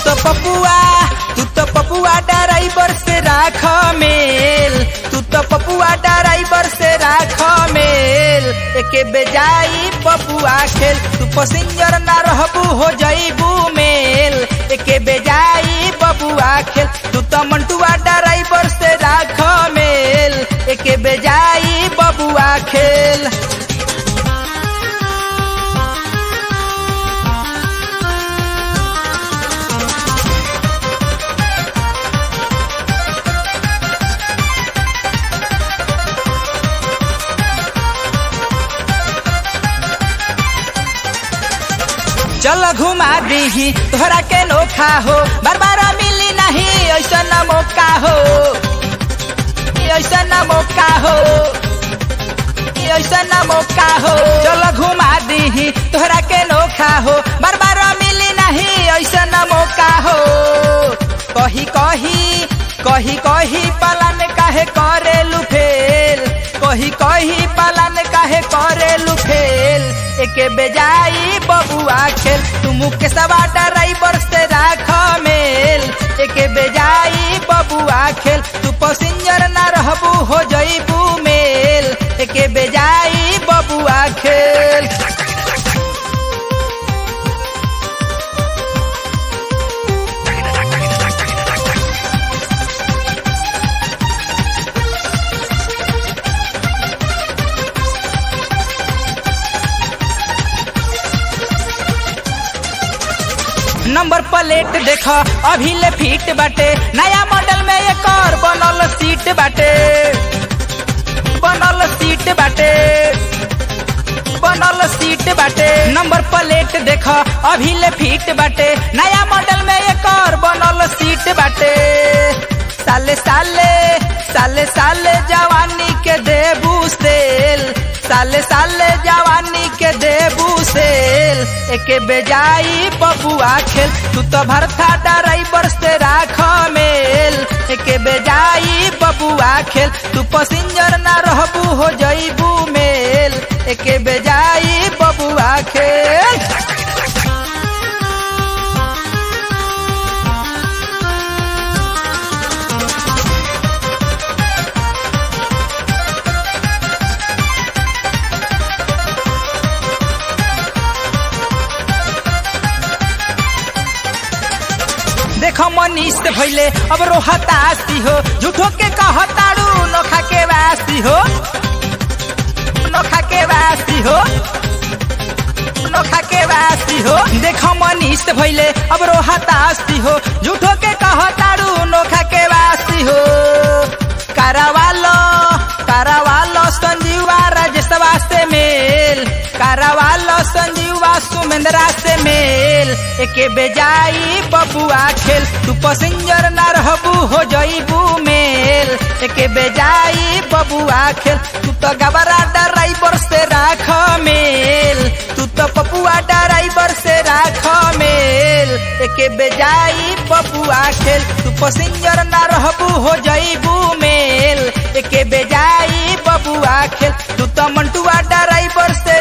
तो पपुआ तू तो पपुआ ड्राइवर से राख मेल तू तो पपुआ ड्राइवर से राख मेल एके बेजाई पपुआ खेल तू पैसेंजर ना रहबू हो जईबू मेल एके बेजाई बबुआ खेल तू तो मंटुआ ड्राइवर से राख मेल एके बेजाई बबुआ खेल चल घुमा दीही तोहरा के नोखा हो बार बार मिली नहीं ऐसा न मौका हो ऐसा न मौका हो ऐसा न मौका हो चल घुमा दीही तोहरा के नोखा हो बार बार मिली नहीं ऐसा न मौका हो कही कही कही कही पालन काहे करे लुफेल कही कही पालन काहे करे लुफेल एके बेजाई बबुआ खेल तू मुख सवा ड्राइवर से राख मेल एके बेजाई बबुआ खेल तू पैसेंजर ना रहबू हो जईबू मेल एके बेजाई बबुआ खेल नंबर प्लेट देख अभी ले फिट बाटे नया मॉडल में एक और बनल सीट बाटे बनल सीट बाटे बनल सीट बाटे नंबर प्लेट देख अभी ले फिट बाटे नया मॉडल में एक और बनल सीट बाटे साले साले साले साले जवानी के देबू सेल साले साले जवानी के देबू सेल एके बेजाई बबुआ खेल तू तो भरथा ड्राइवर से राख मेल एके बेजाई बबुआ खेल तू पैसेंजर ना रहबू हो जईबू मेल एके बेजाई बबुआ खेल देखो मनीष भैले अब रोहतासी हो झूठो के कहतारू नोखा के वासी हो नोखा के वासी हो नोखा के वासी हो देखो मनीष भैले अब रोहतासी हो झूठो के कहतारू नोखा के वासी हो करावालो करावालो संजीवा राजसवा से मेल करावालो संजीवा सुमेंद्रा से मेल एके बेजाई बबुआ खेल तू पैसेंजर ना रहबू हो जईबू मेल एके बेजाई बबुआ खेल तू तो गबरा ड्राइवर से राख मेल तू तो पपुआ ड्राइवर से राख मेल एके बेजाई बबुआ खेल तू पैसेंजर ना रहबू हो जईबू मेल एके बेजाई बबुआ खेल तू तो मंटुआ ड्राइवर से